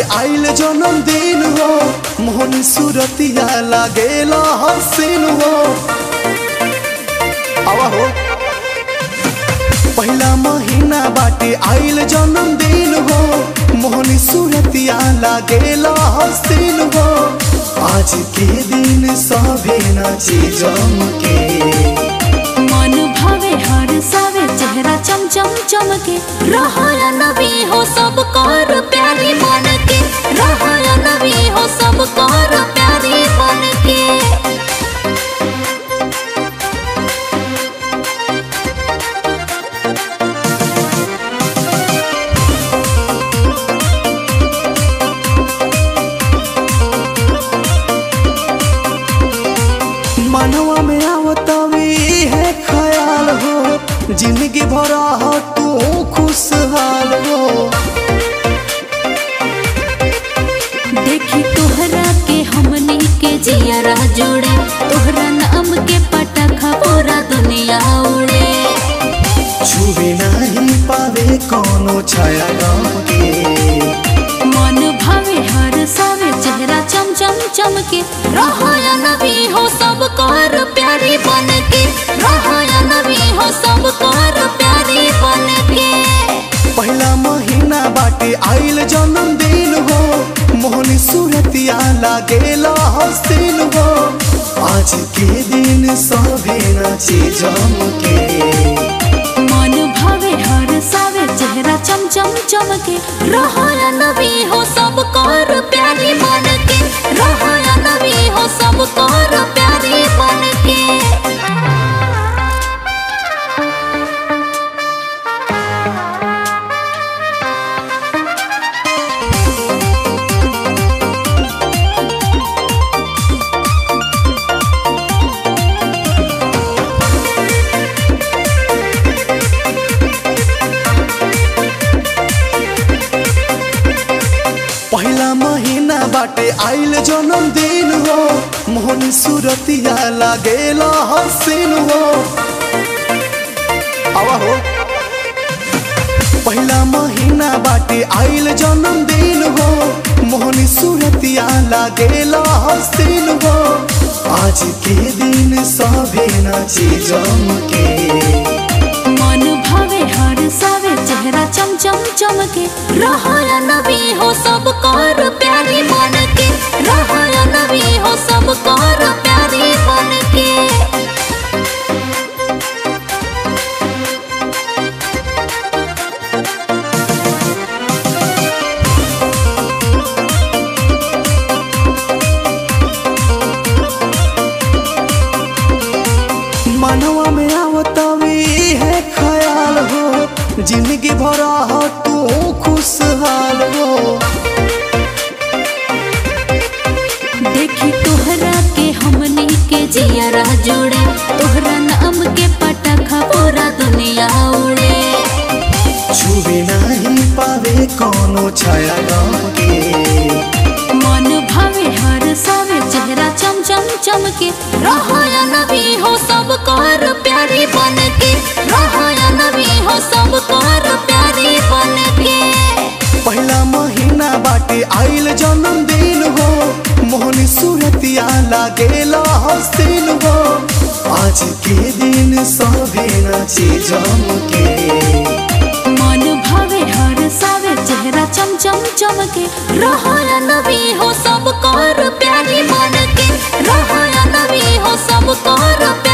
आइल जन्मदिन हो मोहन सूरतिया लागेला हसीन हो आवा हो पहला महीना बाटे आइल जन्मदिन हो मोहन सूरतिया लागेला हसीन हो आज के दिन सभे नाची जम के मन भावे हर सावे चेहरा चम चम चमके रहा नबी हो सब कर प्यारी मन के रहा नबी हो सब कर प्यारी मन के मनवा में आवतवी है ख्याल हो जिंदगी भरा हो तू खुशहाल हो देखी तोहरा के हमनी के जियरा जुड़े तोहरा नाम के पटाखा पूरा दुनिया उड़े छुबे नहीं पावे कोनो छाया गम के मन भावे हर सावे चेहरा चम चम चमके रहा नबी हो सब कर प्यारी बन के रहा नबी हो सब कर प्यारी बन के पहला महीना बाटे आइल जन्मदिन हो मोहन सूरतिया लागेला हसीन हो आज के दिन सभे नाची जम के मन भावे हर सावे चेहरा चम चम चमके रहा नबी हो सब कर प्यारी बन के रहा नबी हो सब कर प्यारी बन के पहला महीना बाटे आइल जन्मदिन हो मोहन सूरतिया लागेला हसीन हो आवा हो पहला महीना बाटे आइल जन्मदिन हो मोहन सूरतिया लागेला हसीन हो आज के दिन सभे नाची जम के मन भावे हर सावे चेहरा चम चम चमके रहा नबी हो सब कर प्यारी मन के रहा नबी हो सब कर प्यारी मन के मनवा में आवतवी है ख्याल हो जिंदगी भरा हो तू खुशहाल हो देखी तोहरा के हमनी के जियरा जुड़े तोहरा नाम के पटाखा पूरा दुनिया उड़े छुबे नहीं पावे कोनो छाया गम के मन भावे हर सावे चेहरा चम चम चमके रहा नबी हो सब कर प्यारी बन के रहा नबी हो सब कर प्यारी बन के पहला महीना बाटे आइल जन्मदिन हो मोहन सूरतिया लागेला हसीन हो आज के दिन सभे नाची जम के मन भावे हर सावे चेहरा चम चम चमके रहा नबी हो सब कर प्यारी मन के रहा नबी हो सब कर